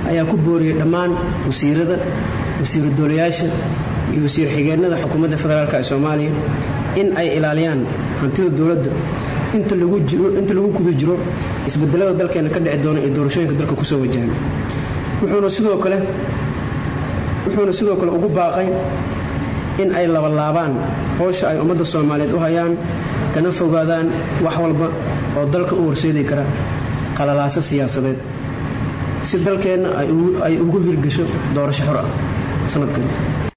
ayaa ku booriyey dhammaan wasiirada wasiiru doolayaasha iyo wasiir xigeenada xukuumadda federaalk ee soomaaliya in ay ilaaliyaan hantida dowladda inta lagu guda jiro isbedelada dalkeena ka dhici doona ee doorashooyinka dalka kusoo wajahan wuxuuna sidoo kale wuxuuna sidoo kale ugu baaqay in ay labalaabaan howsha ay ummadda soomaaliyeed u hayaan kana fogaadaan wax walba oo dalka u horseedi kara qalalaaso siyaasadeed si dalkeenna ay ugu hirgasho doorasho xor ah sanadkan